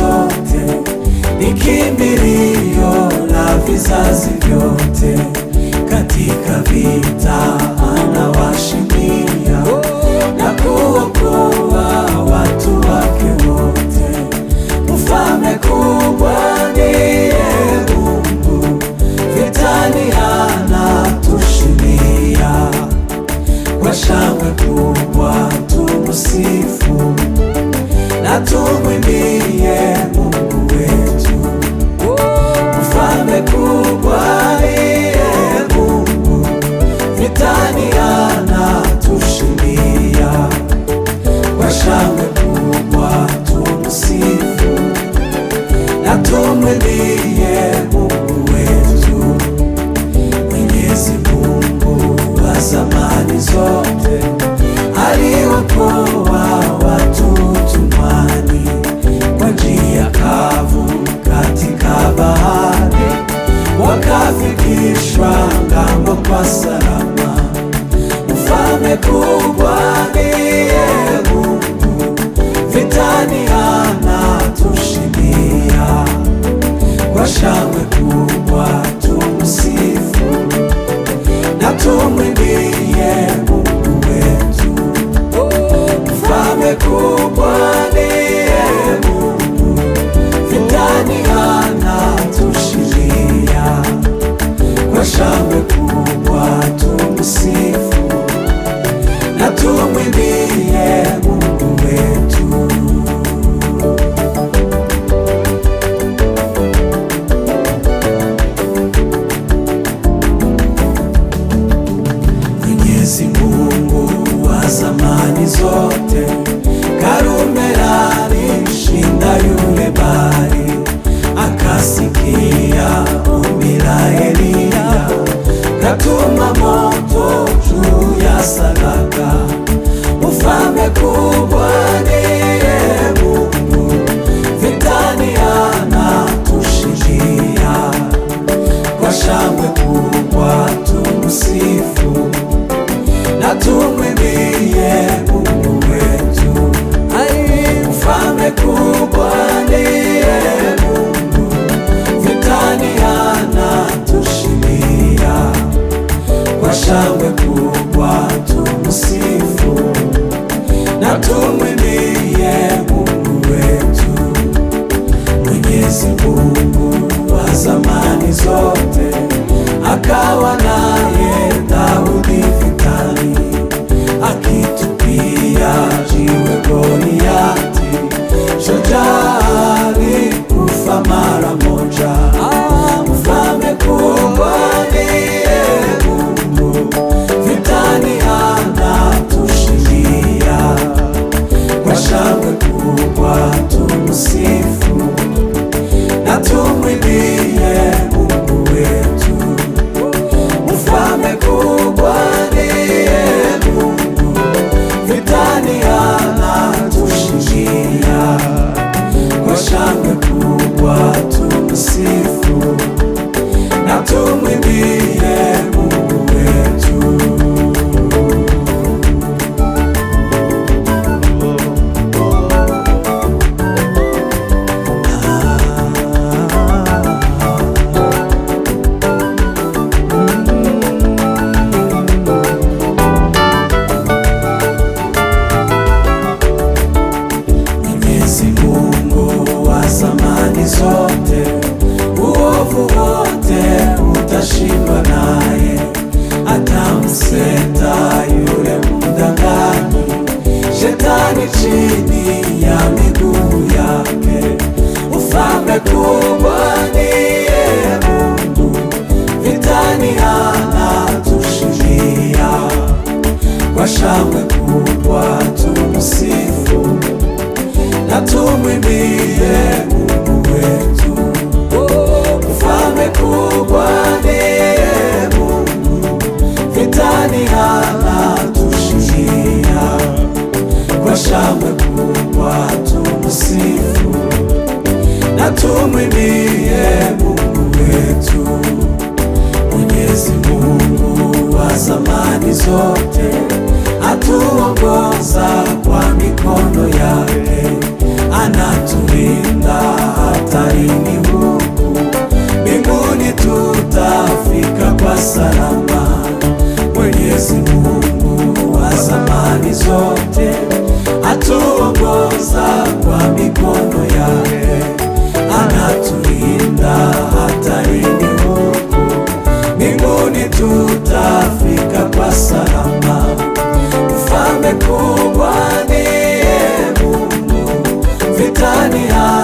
zote, ni kimbilio la vizazi vyote. Katika vita anawashindia na kuokoa watu wake wote. Mfalme kubwa ndiye Mungu, vitani anatushindia. Kwa shangwe kubwa tumsifu na tumwimbie Mungu wetu. Mfalme kubwa ndiye Mungu, vitani anatushindia. Kwa shangwe kubwa tumsifu na tumwimbie Mungu wetu. Mwenyezi Mungu wa zamani zote aliwakoa watu utumwani kwa njia kavu katika bahari, wakafikishwa ngambo kwa salama. Mfalme kubwa ndiye Mungu, vitani anatushindia. Kwa shangwe kubwa tumsifu na tumwimbie Mungu wetu. Mfalme kubwa ndiye Mungu, vitani anatushindia. Kwa shangwe kubwa tumsifu na tumwimbie Mungu wetu. Mwenyezi Mungu wa zamani zote, Karumela alishinda yule bahari, akasikia ombi la Eliya, katuma moto juu ya sadaka. Mfalme kubwa ndiye Mungu, vitani anatushindia. Kwa shangwe kubwa tumsifu na tumwimbie Mungu wetu. Mfalme kubwa ndiye Mungu, vitani anatushindia. Kwa shangwe kubwa tumsifu na tumwimbie Mungu wetu. Mwenyezi Mungu wa zamani zote akawa naye Daudi vitani, akitupia jiwe Goliati, shujaa alikufa mara moja. Mfalme kubwa ndiye Mungu, vitani anatushindia. Kwa shangwe kubwa tumsifu na tumwimbie Mungu wetu. Mfalme kubwa ndiye Mungu, vitani anatushindia. Kwa shangwe kubwa tumsifu na tumwimbie Mungu wetu. Mwenyezi Mungu wa zamani zote, uovu wote utashindwa naye, atamseta yule mdanganyi, shetani chini ya miguu yake. Ufalme kubwa ndiye Mungu, vitani anatushindia. Kwa shangwe kubwa tumsifu na tumwimbie Mungu wetu. Mfalme kubwa ndiye Mungu, vitani anatushindia. Kwa shangwe kubwa tumsifu na tumwimbie Mungu wetu. Mwenyezi Mungu wa zamani zote atuongoza kwa mikono yake, anatulinda hatarini huku mbinguni tutafika kwa salama. Mwenyezi Mungu wa zamani zote atuongoza kwa mikono yake, anatulinda hatarini huku mbinguni tutafika kwa salama. Mfalme kubwa ndiye Mungu, vitani